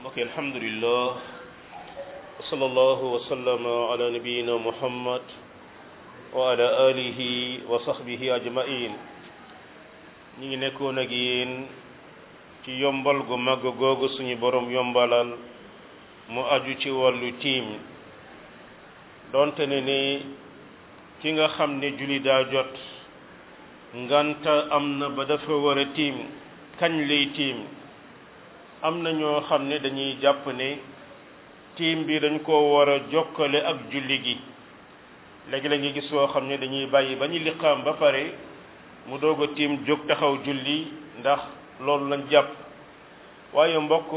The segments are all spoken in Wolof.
ok alhamdulillah wa sallallahu wa sallama ala nabiyina muhammad wa ala alihi wa sahbihi ajmain ñi ngi nekkoon ak yéen ci yombal gu màgg googu suñu borom yombalal mu aju ci wàllu tiim donte ne ni ki nga xam ne julli daa jot nganta am na ba dafa war a tiim kañ lay tiim am na ñoo xam ne dañuy jàpp ne tiim bi dañ koo war a jokkale ak julli gi léegi la ngi gis woo xam ne dañuy bàyyi ba ñu liqaam ba pare mu doog a tiim jóg taxaw julli ndax loolu lañ jàpp waaye mbokk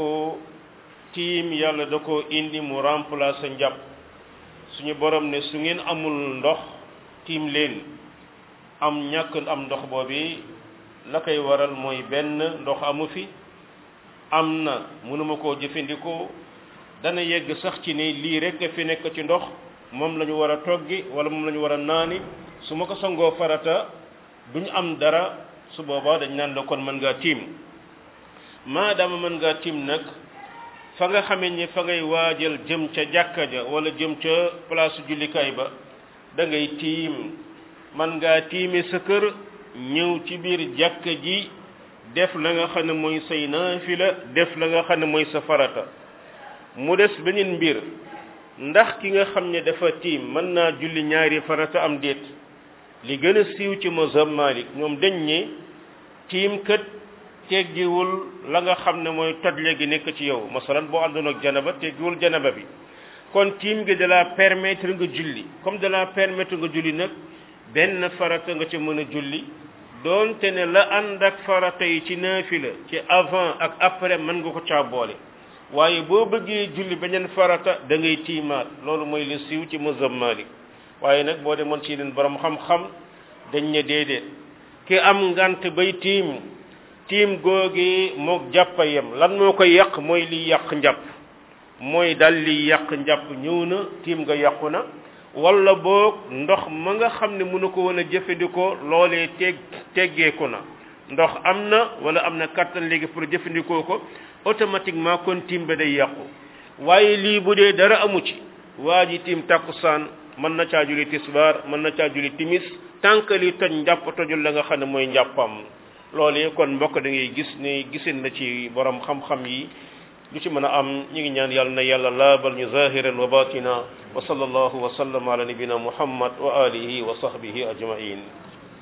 tiim yàlla da ko indi mu remplacer njàpp suñu borom ne su ngeen amul ndox tiim leen am ñàkk am ndox boobi la koy waral mooy benn ndox amu fi am na mënuma koo jëfandikoo dana yegg sax ci ne lii rek a fi nekk ci ndox moom la ñu war a toggi wala moom la ñu war a naani su ma ko sangoo farata duñu am dara su boobaa dañ naan la kon mën ngaa tiim maadaama mën ngaa tiim nag fa nga xamee ni fa ngay waajal jëm ca jàkka ja wala jëm ca place jullikaay ba da ngay tiim man ngaa tiime sa kër ñëw ci biir jàkka ji def la nga xam ne mooy say naafila def la nga xam ne mooy sa farata mu des beneen mbir ndax ki nga xam ne dafa tiim mën naa julli ñaari farata am déet li gën a siiw ci mazhab Malik ñoom dañ ne tiim kët teggiwul la nga xam ne mooy tojle gi nekk ci yow masalan boo àndoon ak janaba teggiwul janaba bi kon tiim gi da la permettre nga julli comme da la permettre nga julli nag benn farata nga ca mën a julli doonte ne la ànd ak farata yi ci naafila ci avant ak après mën nga ko caa boole waaye boo bëggee julli beneen farata da ngay tiimaat loolu mooy li siiw ci mazhab Malik waaye nag boo demoon ci yeneen borom xam-xam dañ ne déedéet ki am ngant bay tiim tiim googi mook jàppa yem lan moo koy yàq mooy liy yàq njàpp mooy dal liy yàq njàpp ñëw na tiim nga yàqu na wala boog ndox ma nga xam ne mënu ko woon a jëfandikoo loolee teg teggeeku na ndox am na wala am na kattan léegi pour jëfandikoo ko automatiquement kon tiim ba day yàqu waaye lii bu dee dara amu ci waa ji tiim takkusaan mën na caa julli tisbaar mën na caa julli timis tànk li toj njàpp tojul la nga xam ne mooy njàppam loolee kon mbokk da ngay gis ne gisin na ci borom xam-xam yi lu ci mën a am ñu ngi ñaan yàlla na yàlla laabal ñu zahiran wa batina wa sallallahu wa sallam ala nabina muhammad wa alihi wa sahbihi ajmain